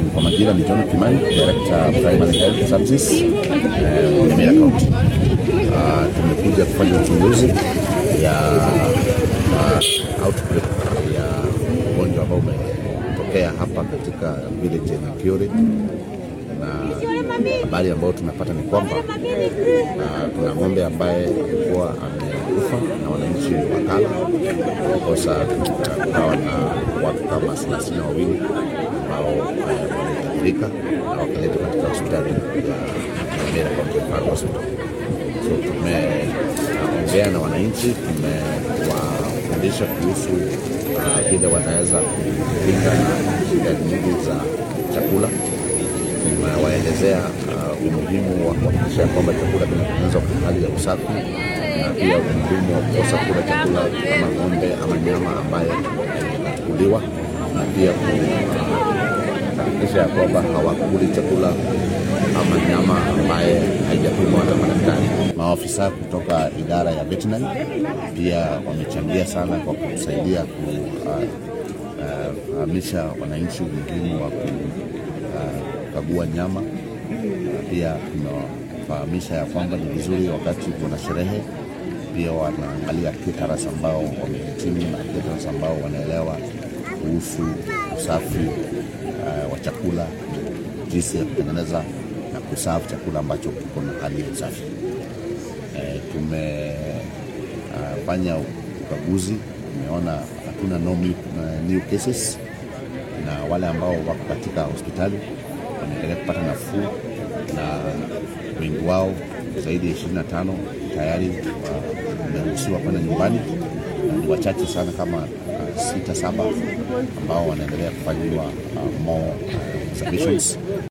Kwa majina ni John Kimani, Director Primary Health Services eh, Nyamira County. Ah, tumekuja kufanya uchunguzi ya ah, outbreak ya ugonjwa ambao umetokea hapa katika village ya Nakiore na habari ambayo tumepata ni kwamba ah, kuna ng'ombe ambaye alikuwa amekufa na wananchi wakala kosa kukawa na watu kama thelathini na wawili ambao eh, waliathirika na wakaletwa katika hospitali ya Nyamira County Referral Hospital. So tumeongea na wananchi, tumewafundisha kuhusu ah, vile wanaweza kulinda na shida nyingi za chakula. Tumewaelezea uh, umuhimu wa kuhakikisha kwamba chakula kinatengenezwa kwa hali ya usafi na pia umuhimu wa kukosa kula chakula kama ng'ombe ama nyama ambaye inachukuliwa na pia kuhakikisha ya kwamba hawakuli chakula ama nyama ambaye haijapimwa na madaktari. Maafisa kutoka idara ya veterinary pia wamechangia sana kwa kusaidia kufahamisha wananchi umuhimu wa kukagua nyama na pia tunawafahamisha ya kwamba ni vizuri wakati kuna sherehe pia wanaangalia caterers ambao wamehitimu na caterers ambao wanaelewa kuhusu usafi uh, wa chakula, jinsi ya kutengeneza na kusafu chakula ambacho kiko na hali ya usafi. Uh, tumefanya uh, ukaguzi, tumeona hakuna no new, uh, new cases na wale ambao wako katika hospitali wanaendelea kupata nafuu na wengi wao zaidi ya 25 tayari wameruhusiwa kwenda nyumbani na ni wachache sana kama uh, sita saba ambao wanaendelea kufanyiwa uh, more uh, observations.